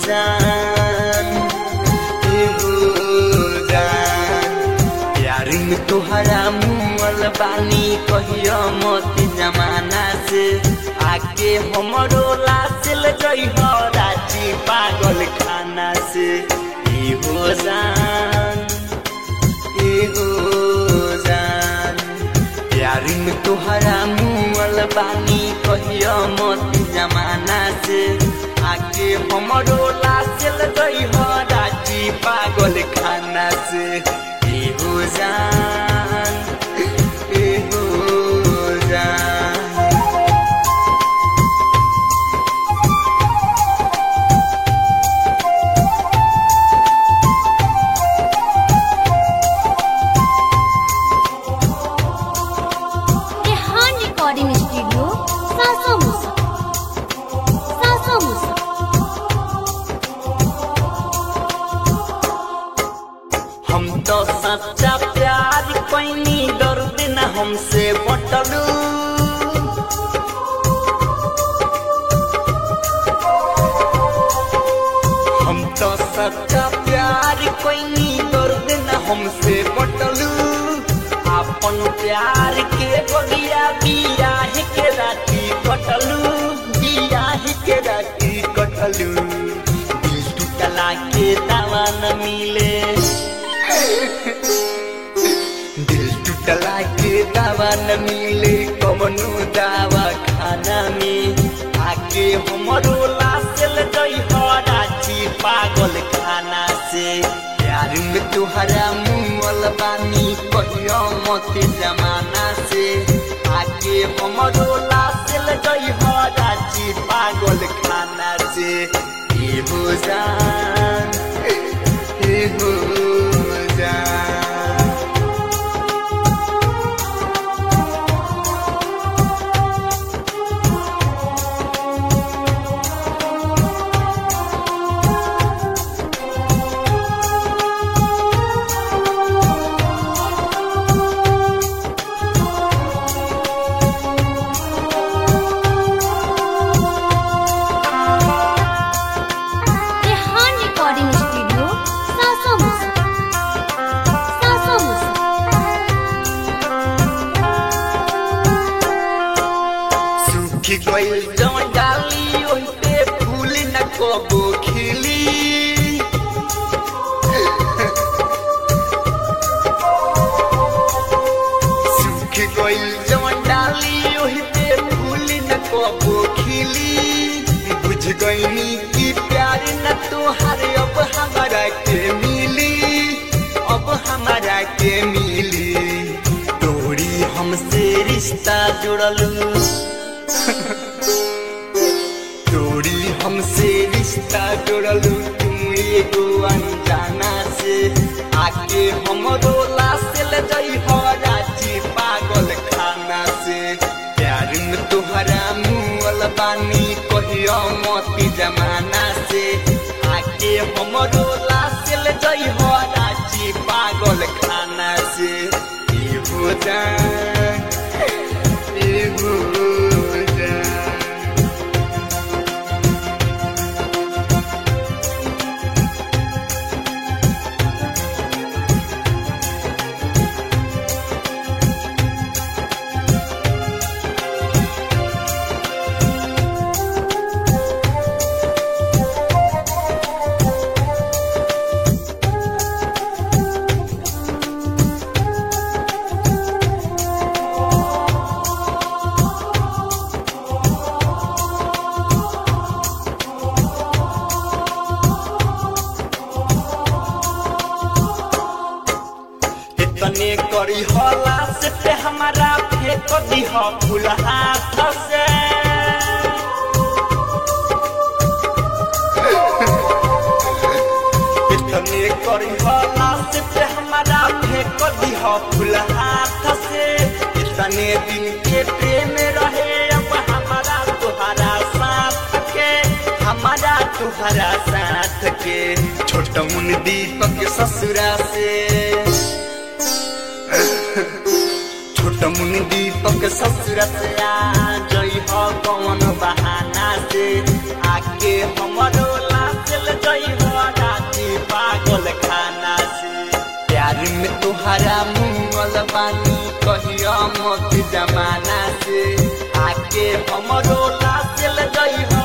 जान ए हो जान प्यार में तुहरा मुअल बानी कहियो मत जमाना से आके हमरो लासिल जई हो राजी पागल खाना से ए हो जान ए हो जान प्यार में तुहरा मुअल बानी कहियो मत जमाना से आके हमरो लासिल जई हो राजी पागल खाना से ए हो जान ए हो जान रेहान रिकॉर्डिंग स्टूडियो सासा मुसा सासा मुसा हम तो सच्चा प्यार कैनी दर्द न हमसे बटलू हम तो सच्चा प्यार कैनी दर्द न हमसे बटलू अपन प्यार के बगिया बियाह के राती कटलू बियाह के राती कटलू दिल टूटला के दवा न मिले दिल टूटला के दवा न मिले कमनो दवा खाना में आके हमरो लासल गई हो राची पागल खाना से प्यार में तुहरा मुअल बानी कहियो मत जमाना से आके हमरो लासल गई हो राची पागल खाना से ए हो जान ए हो जान रेहान रिकॉर्डिंग स्टूडियो सासा मुसा सासा मुसा सूखी गइल जवन डाली ओहि पे फूल न कबो खिली सूखी गइल जवन डाली ओहि पे फूल न कबो खिली बुझ गइनी कि प्यार न तोहार अब हमारा के मिली अब हमारा के मिली तोरी हमसे रिश्ता जुड़लू तोरी हमसे रिश्ता जोड़लू तुम एगो अनजाना से आके हमरो लासल जई हो राची पागल खाना से प्यार में तोहरा मुअल बानी कहियो मती जमाना से आके हमरो लासल जई हो राची पागल खाना से ए हो जान ए हो जान इतने करी होला से पे हमारा फेंक दीह फूल हाथ से इतने करी होला से पे हमारा फेंक दीह फूल हाथ से इतने दिन के प्रेम रहे अब हमारा तुहरा साथ के हमारा तुहरा साथ के छोट मुन दीपक ससुरा से छोट मुन दीपक ससुर से आ जई हो कौन बहाना से आके हमरो लाचल तोहरा मुंगल बानी कहिया मत जमाना से आके हमरो लासेल गई